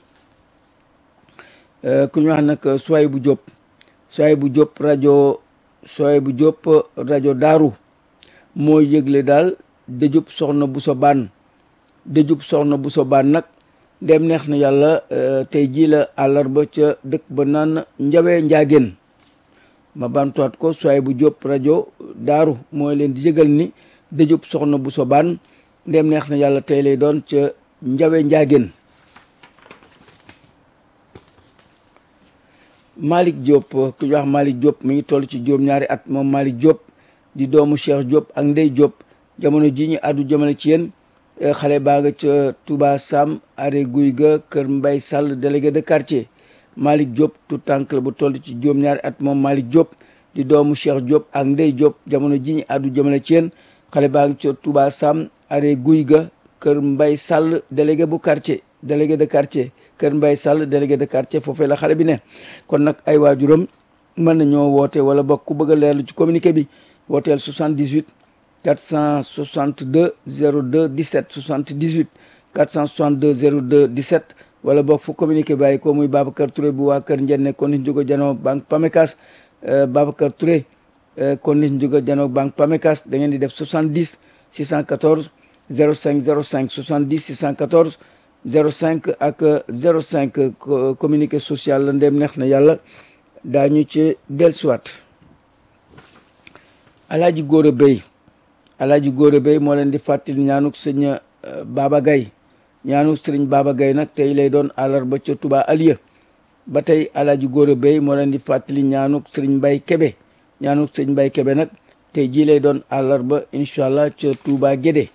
ku ñu wax nag Soy bu Diop Soy bu Diop rajo Soy bu Diop rajo Daaru moo yëgle daal dëjub soxna bu so baan dëjub soxna bu so baan nag dem neex na yàlla tey jii la àllarba ca dëkk ba naan njawee njaageen ma bantuwaat ko Soy bu Diop rajo Daaru mooy leen di yëgal ni dëjub soxna bu so baan ndem neex na yàlla tey lay doon ca njawe njaageen Malick Diop ku ñu wax Malick Diop mi ngi toll ci juróom-ñaari at moom Malick Diop di doomu Cheikh Diop ak Ndey Diop jamono ji ñu àddu jëmale ci yéen xale baa nga ca Touba Sam are guy ga kër Mbay Sall délégué de quartier Malick Diop tout tànk la bu toll ci juróom-ñaari at moom Malick Diop di doomu Cheikh Diop ak Ndey Diop jamono ji ñu àddu jëmale ci yéen xale baa nga ca Touba Sam are guy ga kër Mbay Sall délégué bu quartier délégué de quartier kër Mbay Sall délégué de quartier foofee la xale bi ne kon nag ay waajuram mën nañoo woote wala bokk ku bëgg a leerlu ci communiqué bi wooteel 78 462 02 17 78 462 02 17 wala bokk fu communiqué bàyyi ko muy Babacar Touré bu waa kër Njenne kon nit njugo janoo banque Pamecas Babacar Touré kon nit njugo janoo banque Pamecas da ngeen di def 70 614 05 05 70 614 05 ak 05 communiqué social la ndem neex na yàlla daañu ci dellusiwaat alaaji góor a béy alaaji góor a béy moo leen di fàttali ñaanuk sëñ Baba Gaye ñaanuk sëriñ Baba Gaye nag tey lay doon àllarba ca Touba Aliya ba tey alaaji góor a béy moo leen di fàttali ñaanuk sëriñ Mbay Kebe ñaanuk sëriñ Mbay Kebe nag tey jii lay doon àllarba incha allah ca Touba Gédé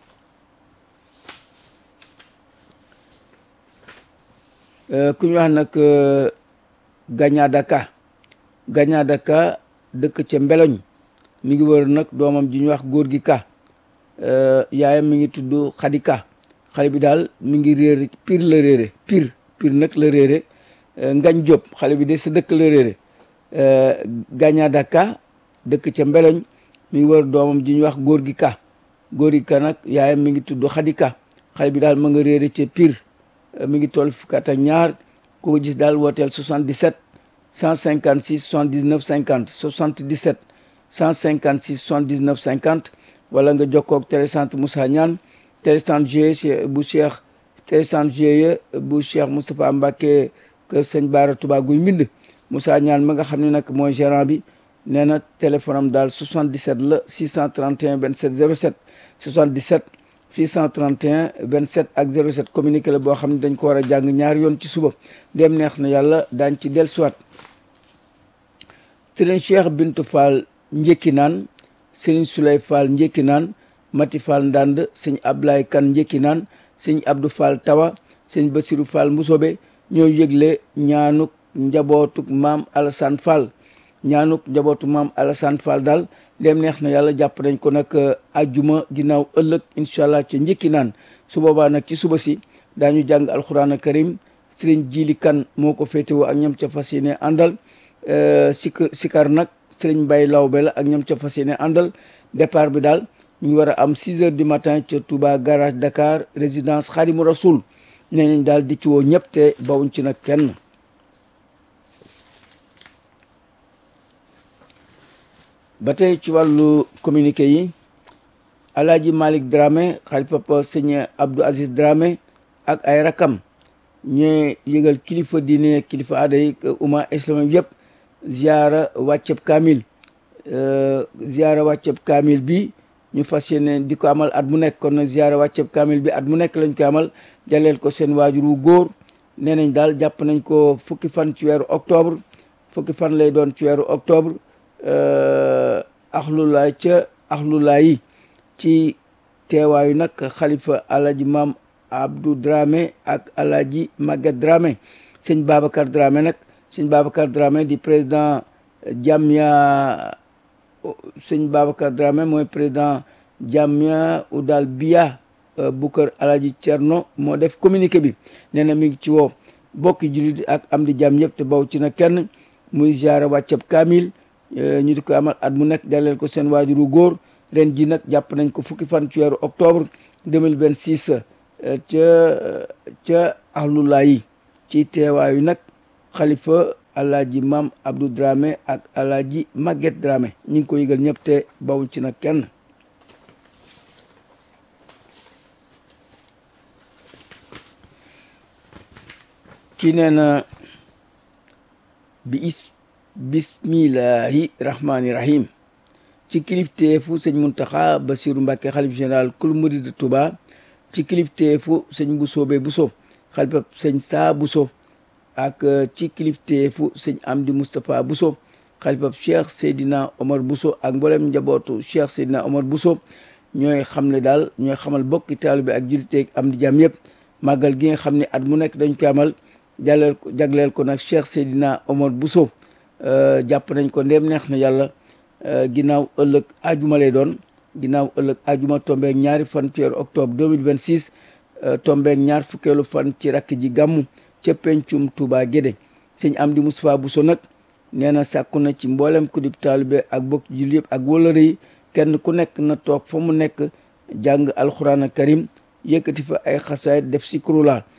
ku ñu wax nag Gañadaka Gañadaka dëkk ca Mbeloñ mi ngi wër nag doomam ji ñu wax góor gi ka yaayam mi ngi tudd Xadi Ka xale bi daal mi ngi réer pire la réere pire pire nag la réere Ngañ Jóob xale bi de sa dëkk la réere Gañadaka dëkk ca Mbeloñ mi ngi wër doomam ji ñu wax góor gi ka góor gi ka nag yaayam mi ngi tudd Xadi Ka xale bi daal ma nga réere ca pire mi ngi toll fukk ak ñaar ku ko gis daal wooteel 77 156 79 50 77 156 79 50 wala nga jokkoo ak télécentre Moussa Niane télécentre GIE bu Cheikh télécentre GIE bu Cheikh Moustapha Mbacké kër sëñ Baara Touba guy mbind Moussa Niane ma nga xam ne nag mooy gérant bi nee na téléphone am daal 77 la 631 27 07 77 631 27 ak 07 communiqué la boo xam ne dañ ko war a jàng ñaari yoon ci suba dem neex na yàlla daañ ci dellusiwaat sëriñ Cheikh Bintu Fall njëkki naan sëriñ Souley Fall njëkki naan Mati Fall Ndand sëñ Ablaye Kan njëkki naan sëñ Abdou Fall Tawa sëñ Basiru Fall Musobe ñoo yëgle ñaanuk njabootuk maam Alassane Fall ñaanuk njabootuk maam Alassane Fall daal dem neex na yàlla jàpp nañ ko nag ajjuma ginnaaw ëllëg incha allah ca njëkki naan su boobaa nag ci suba si daañu jàng alxuraan karim sëriñ Jili Kan moo ko féetewoo ak ñoom ca fas yéene àndal sikar sikar nag sëriñ Mbay Lawbe la ak ñoom ca fas yéene àndal départ bi daal ñu ngi war a am 6 heures du matin ca Touba garage Dakar résidence Khadimou Rasoul nee nañ daal di ci woo ñëpp te bawuñ ci nag kenn ba tey ci wàllu communiqué yi alaaji Malick Dramé xalifa papa sëñ Abdou Aziz Dramé ak ay rakam ñooy yëgal kilifa diine kilifa aada yi umma islamique yëpp ziara wàcceb kaamil ziara wàcceb kaamil bi ñu fas yéene di ko amal at mu nekk kon nag ziara wàcceb kaamil bi at mu nekk lañ ko amal jaleel ko seen waajur wu góor nee nañ daal jàpp nañ ko fukki fan ci weeru octobre fukki fan lay doon ci weeru octobre axlulaay ca axlulaay yi ci teewaayu nag xalifa alaji maam Abdou Dramé ak alaji Maguette Dramé sëñ Babacar Dramé nag sëñ Babacar Dramé di président Jamia sëñ Babacar Dramé mooy président Jamia Oudal Biya bu kër alaji Cerno moo def communiqué bi nee na mi ngi ci woo bokki jullit ak am di jàmm yëpp te baw ci na kenn muy ziara wàccab kaamil ñu di ko amal at mu nekk daleel ko seen waajuru góor ren ji nag jàpp nañ ko fukki fan ci weeru octobre 2026 ca ca ahlulaa yi ci teewaayu nag xalifa alaaji maam Abdou Dramé ak alaaji Maguette Dramé ñu ngi ko yëgal ñëpp te bawuñ ci nag kenn kii nee na bi is bismillahi rahmaani rahim ci kilifteefu sëñ Muntaxa Basiru Mbàkke xalif général kul murid de Touba ci kilifteefu sëñ Busoobe Buso xalifa sëñ Saa Buso ak ci kilifteefu sëñ Amdi Moustapha Buso xalifa Cheikh Seydina Omar Buso ak mboolem njabootu Cheikh Seydina Omar Buso ñooy xam ne daal ñooy xamal bokki taalibe ak julliteeg am di jàmm yëpp màggal gi nga xam ne at mu nekk dañ ko amal jagleel ko jagleel ko nag Cheikh Seydina Omar Buso jàpp nañ ko ndéem neex na yàlla ginnaaw ëllëg ajuma lay doon ginnaaw ëllëg ajuma tombeeg ñaari fan ci weeru octobre 2026 tombeeg ñaar fukkeelu fan ci rakk ji gàmmu ca pencum Touba Guédé sëñ Amdi Moustapha Bousso nag nee na sàkku na ci mboolem ku di taalibe ak bokk jul yëpp ak wëlëre yi kenn ku nekk na toog fa mu nekk jàng alxuraan karim yëkkati fa ay xasaayit def si kurula